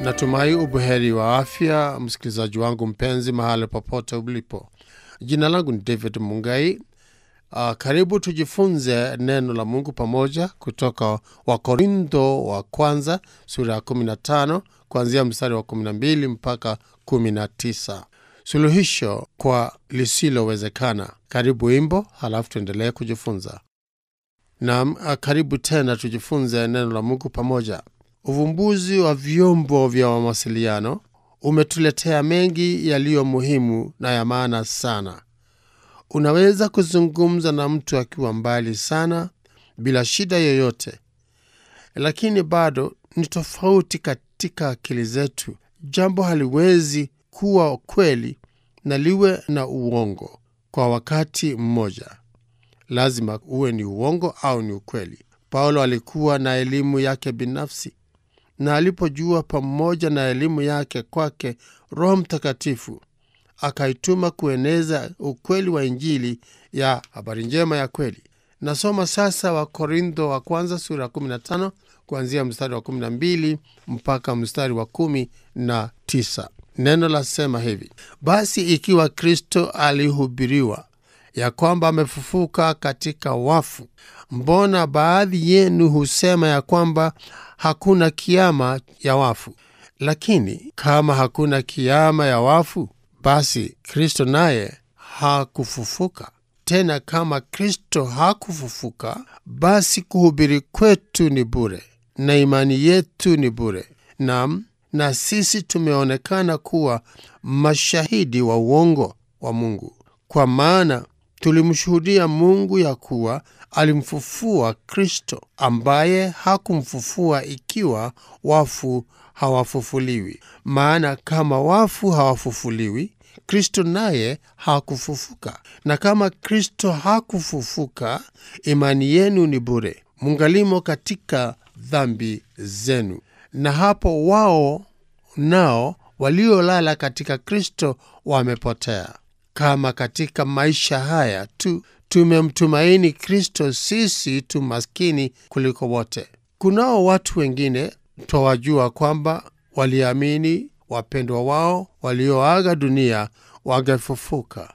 Natumai ubuheri wa afya, msikilizaji wangu mpenzi, mahali popote ulipo. Jina langu ni David Mungai. Uh, karibu tujifunze neno la Mungu pamoja kutoka Wakorintho wa kwanza sura ya 15 kuanzia mstari wa 12 mpaka 19, suluhisho kwa lisilowezekana. Karibu wimbo, halafu tuendelee kujifunza. Naam, uh, karibu tena tujifunze neno la Mungu pamoja. Uvumbuzi wa vyombo vya mawasiliano umetuletea mengi yaliyo muhimu na ya maana sana. Unaweza kuzungumza na mtu akiwa mbali sana bila shida yoyote, lakini bado ni tofauti katika akili zetu. Jambo haliwezi kuwa kweli na liwe na uongo kwa wakati mmoja. Lazima uwe ni uongo au ni ukweli. Paulo alikuwa na elimu yake binafsi na alipojua pamoja na elimu yake kwake Roho Mtakatifu akaituma kueneza ukweli wa Injili ya habari njema ya kweli. Nasoma sasa Wakorintho wa kwanza sura ya 15 kuanzia mstari wa 12 mpaka mstari wa 19. Neno lasema hivi: basi ikiwa Kristo alihubiriwa ya kwamba amefufuka katika wafu, mbona baadhi yenu husema ya kwamba hakuna kiama ya wafu? Lakini kama hakuna kiama ya wafu, basi Kristo naye hakufufuka. Tena kama Kristo hakufufuka, basi kuhubiri kwetu ni bure na imani yetu ni bure. Naam, na sisi tumeonekana kuwa mashahidi wa uongo wa Mungu, kwa maana tulimshuhudia Mungu ya kuwa alimfufua Kristo, ambaye hakumfufua ikiwa wafu hawafufuliwi. Maana kama wafu hawafufuliwi, Kristo naye hakufufuka. Na kama Kristo hakufufuka, imani yenu ni bure, mungalimo katika dhambi zenu. Na hapo wao nao waliolala katika Kristo wamepotea. Kama katika maisha haya tu tumemtumaini Kristo, sisi tu maskini kuliko wote. Kunao watu wengine twawajua kwamba waliamini wapendwa wao walioaga dunia wangefufuka,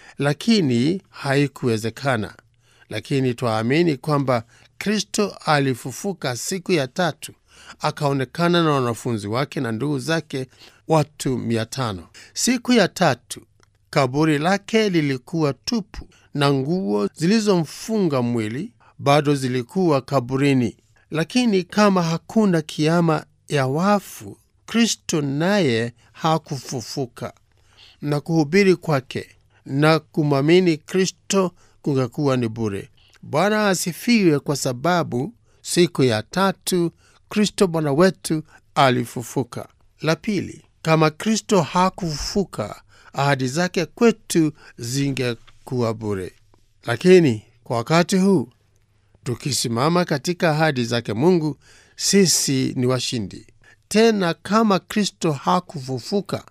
lakini haikuwezekana. Lakini twaamini kwamba Kristo alifufuka siku ya tatu, akaonekana na wanafunzi wake na ndugu zake watu mia tano. Siku ya tatu kaburi lake lilikuwa tupu na nguo zilizomfunga mwili bado zilikuwa kaburini. Lakini kama hakuna kiama ya wafu, Kristo naye hakufufuka, na kuhubiri kwake na kumwamini Kristo kungekuwa ni bure. Bwana asifiwe, kwa sababu siku ya tatu Kristo Bwana wetu alifufuka. La pili, kama Kristo hakufufuka ahadi zake kwetu zingekuwa bure. Lakini kwa wakati huu tukisimama katika ahadi zake Mungu, sisi ni washindi. Tena kama Kristo hakufufuka,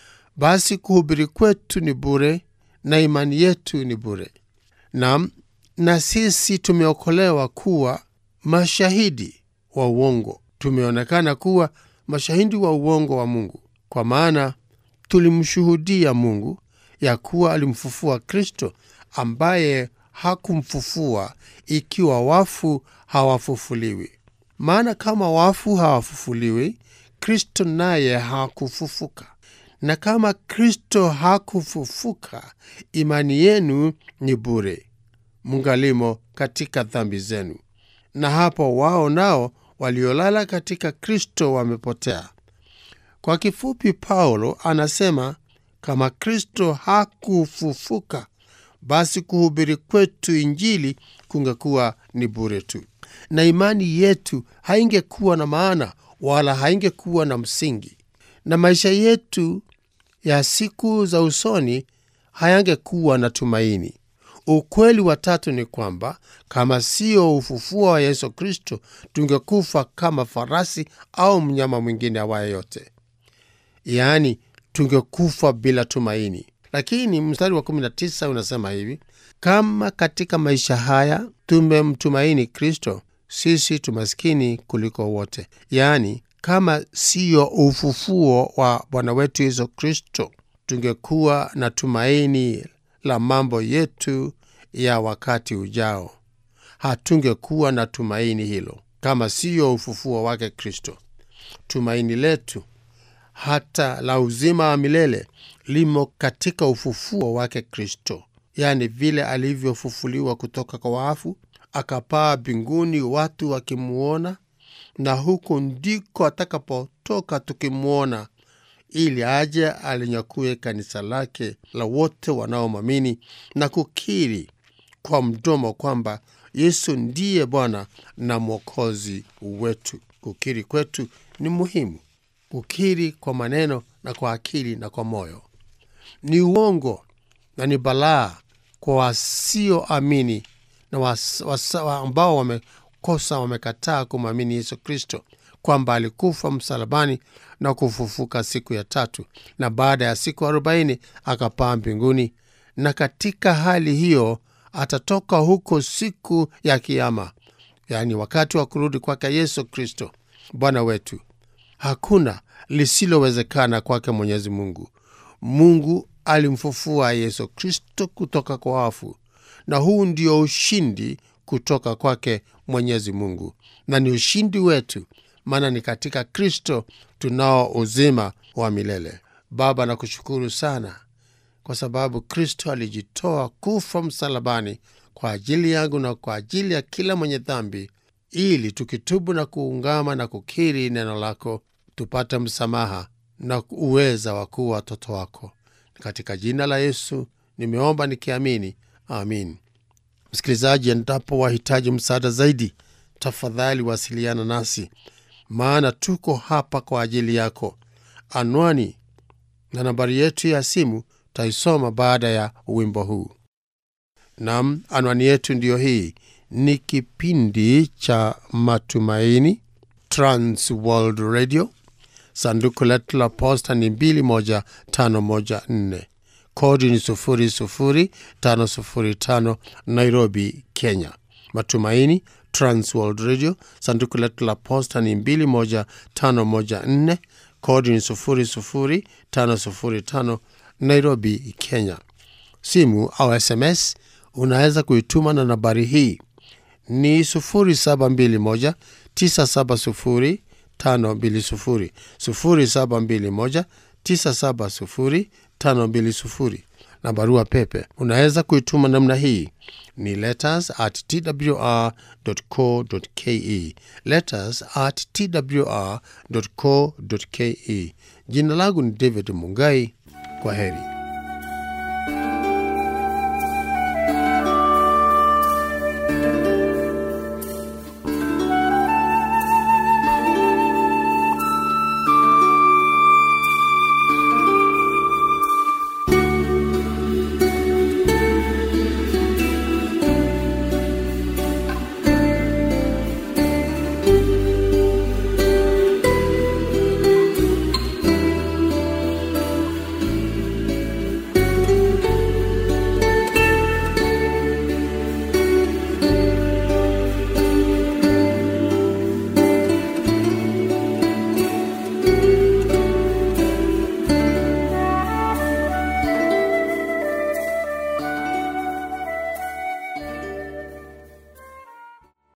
basi kuhubiri kwetu ni bure na imani yetu ni bure. Naam, na sisi tumeokolewa kuwa mashahidi wa uongo. Tumeonekana kuwa mashahidi wa uongo wa Mungu, kwa maana tulimshuhudia Mungu ya kuwa alimfufua Kristo, ambaye hakumfufua ikiwa wafu hawafufuliwi. Maana kama wafu hawafufuliwi, Kristo naye hakufufuka. Na kama Kristo hakufufuka, imani yenu ni bure, mungalimo katika dhambi zenu. Na hapo wao nao waliolala katika Kristo wamepotea. Kwa kifupi, Paulo anasema kama Kristo hakufufuka, basi kuhubiri kwetu Injili kungekuwa ni bure tu, na imani yetu haingekuwa na maana wala haingekuwa na msingi, na maisha yetu ya siku za usoni hayangekuwa na tumaini. Ukweli wa tatu ni kwamba kama sio ufufuo wa Yesu Kristo, tungekufa kama farasi au mnyama mwingine awaye yote, yaani tungekufa bila tumaini. Lakini mstari wa 19 unasema hivi: kama katika maisha haya tumemtumaini Kristo, sisi tumaskini kuliko wote, yaani kama siyo ufufuo wa Bwana wetu Yesu Kristo, tungekuwa na tumaini la mambo yetu ya wakati ujao. Hatungekuwa na tumaini hilo kama siyo ufufuo wake Kristo. Tumaini letu hata la uzima wa milele limo katika ufufuo wake Kristo, yaani vile alivyofufuliwa kutoka kwa wafu akapaa mbinguni, watu wakimwona, na huku ndiko atakapotoka tukimwona, ili aje alinyakue kanisa lake la wote wanaomwamini na kukiri kwa mdomo kwamba Yesu ndiye Bwana na Mwokozi wetu. Kukiri kwetu ni muhimu, kukiri kwa maneno na kwa akili na kwa moyo. Ni uongo na ni balaa kwa wasioamini na was, was, ambao wamekosa wamekataa kumwamini Yesu Kristo kwamba alikufa msalabani na kufufuka siku ya tatu, na baada ya siku arobaini akapaa mbinguni, na katika hali hiyo atatoka huko siku ya Kiama, yaani wakati wa kurudi kwake Yesu Kristo Bwana wetu. Hakuna lisilowezekana kwake Mwenyezi Mungu. Mungu alimfufua Yesu Kristo kutoka kwa wafu, na huu ndio ushindi kutoka kwake Mwenyezi Mungu, na ni ushindi wetu, maana ni katika Kristo tunao uzima wa milele. Baba, nakushukuru sana kwa sababu Kristo alijitoa kufa msalabani kwa ajili yangu na kwa ajili ya kila mwenye dhambi, ili tukitubu na kuungama na kukiri neno lako tupate msamaha na uweza wa kuwa watoto wako. Katika jina la Yesu nimeomba nikiamini, amin. Msikilizaji, endapo wahitaji msaada zaidi, tafadhali wasiliana nasi, maana tuko hapa kwa ajili yako. Anwani na nambari yetu ya simu taisoma baada ya wimbo huu. Nam, anwani yetu ndiyo hii. Ni kipindi cha Matumaini, Trans World Radio. Sanduku letu la posta ni 21514 kodi ni 00505 Nairobi, Kenya. Matumaini, Trans World Radio. Sanduku letu la posta ni 21514 kodi ni 00505 Nairobi, Kenya. Simu au SMS unaweza kuituma na nambari hii ni 0721 970 520 0721 970 520 na barua pepe unaweza kuituma namna hii ni letters at twr.co.ke, letters at twr.co.ke. Jina langu ni David Mungai. Kwa heri.